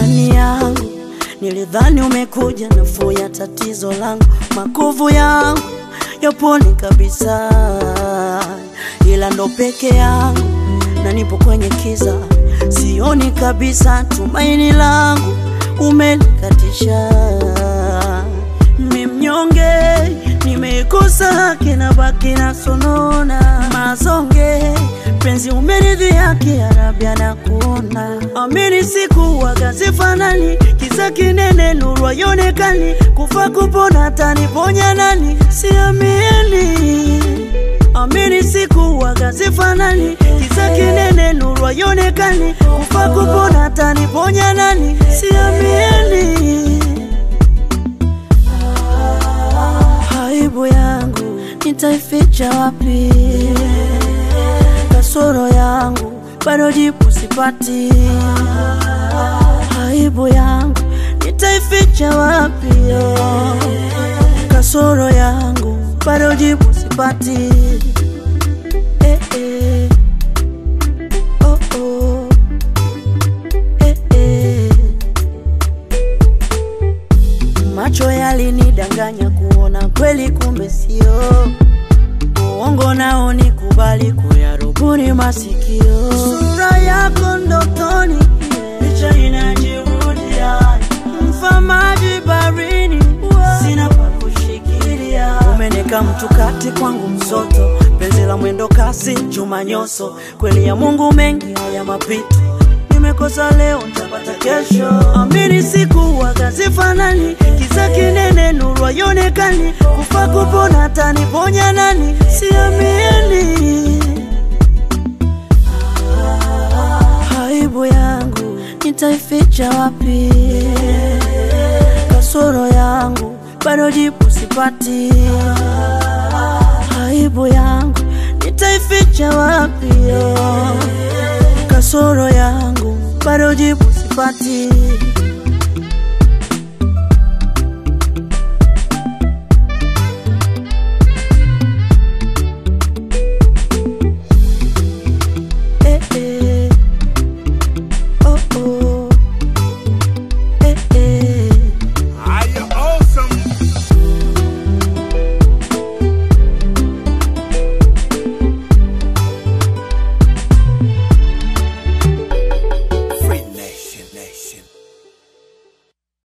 Imani yangu nilidhani umekuja nafuu ya tatizo langu, makovu yangu yapone kabisa, ila ndo peke yangu na nipo kwenye kiza, sioni kabisa tumaini langu umelikatisha. Mimi mnyonge, nimekosa haki na baki na sonona mazonge, penzi umeridhi haki ya Rabi anakuona. Amini siku wagazifanani, kisa kinene nuru haionekani, kufa kupona taniponya nani? Siamini Amini siku wagazifanani, kisa kinene nuru haionekani, kufa kupona taniponya nani? Siamini aibu yangu nitaificha wapi? Kasoro yangu bado jibu sipati. Aibu yangu nitaificha wapi? Kasoro yangu bado jibu sipati. Eh, eh. Oh, oh. Eh, eh. Macho yalinidanganya kuona kweli, kumbe sio uongo. Nao nikubali kuyarubuni masikio. Sura yako ndotoni, picha inajirudia, mfamaji barini, sina pa kushikilia. Umeneka mtu kati kwangu msoto, penzi la mwendo kasi, chuma nyoso, kweli ya Mungu mengi haya mapito nimekosa leo nitapata kesho. Amini siku wagazifanani, kisa kinene nuru haionekani, kufa kupona taniponya nani? Siamini aibu yangu nitaificha wapi? Kasoro yangu bado jibu sipati. Aibu yangu nitaificha wapi? Kasoro yangu bado jibu sipati.